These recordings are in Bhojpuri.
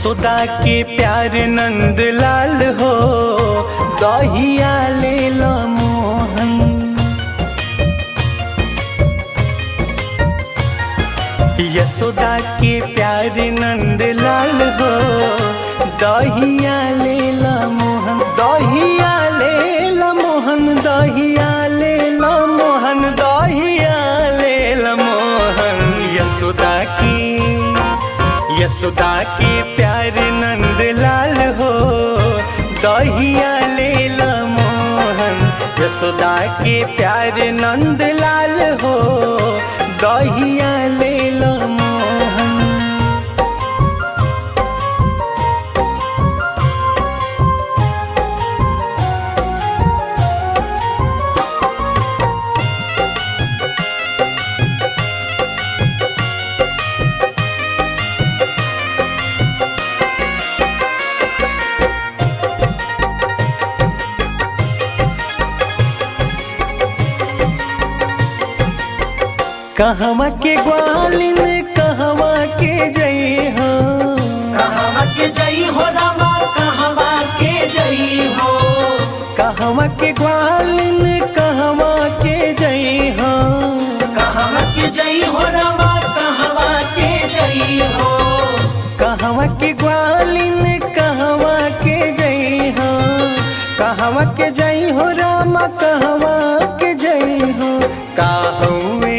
यशोदा के प्यार नंद लाल हो दहिया ले ला मोहन यशोदा के प्यार नंद लाल हो दहिया ले ला मोहन दहिया ले ला मोहन दहिया ले ला मोहन दहिया ले ला मोहन यशोदा की यशोदा के प्यार नंद लाल हो दहिया ले ला मोहन यशोदा के प्यार नंद लाल हो दहिया ले ला मोहन कहवा के ग्वालिन कहवा के जई हो कहवा के जई हो रामा कहवा के जई हो कहवा के ग्वालिन कहवा के जई हो कहवा के जई हो रामा कहवा के जई हो कहवा के ग्वालिन कहवा के जई हो कहवा के जई हो रामा कहवा के जई हो काहुए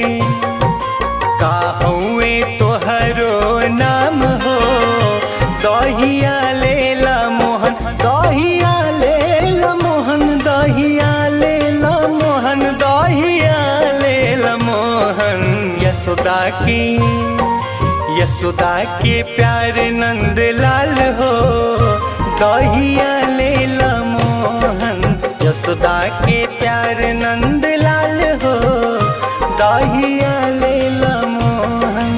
काहुए तोहरो नाम हो दहिया ले ला मोहन दहिया ले ला मोहन दहिया ले ला मोहन दहिया ले ला मोहन यशोदा की यशोदा के प्यार नंद लाल हो दहिया ले ला मोहन यशोदा के प्यार नंद लाल हो दहिया ले ला मोहन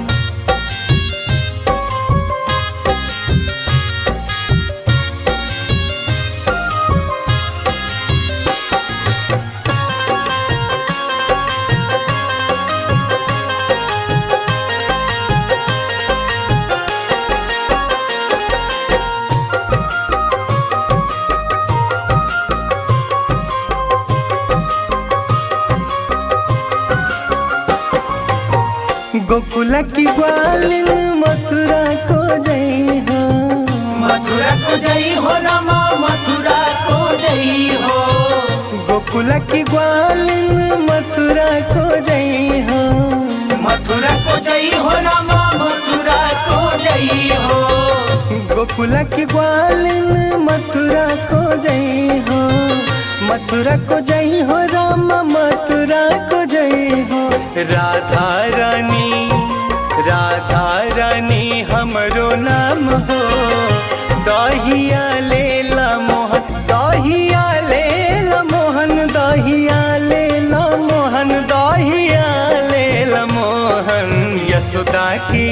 गोकुला की ग्वालिन मथुरा को जई हो मथुरा को जई हो रामा मथुरा को जई हो गोकुला की ग्वालिन मथुरा को जई हो मथुरा को जई हो रामा मथुरा को जई हो गोकुला की ग्वालिन मथुरा को जई हो मथुरा को जई हो राम मथुरा को जई हो राधा रानी राधा रानी हमरो नाम हो दहिया ले ला मोहन दहिया ले ला मोहन दहिया ले ला मोहन दहिया ले ला मोहन यशोदा की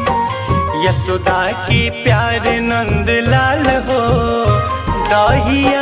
यशोदा की प्यार नंद लाल हो दहिया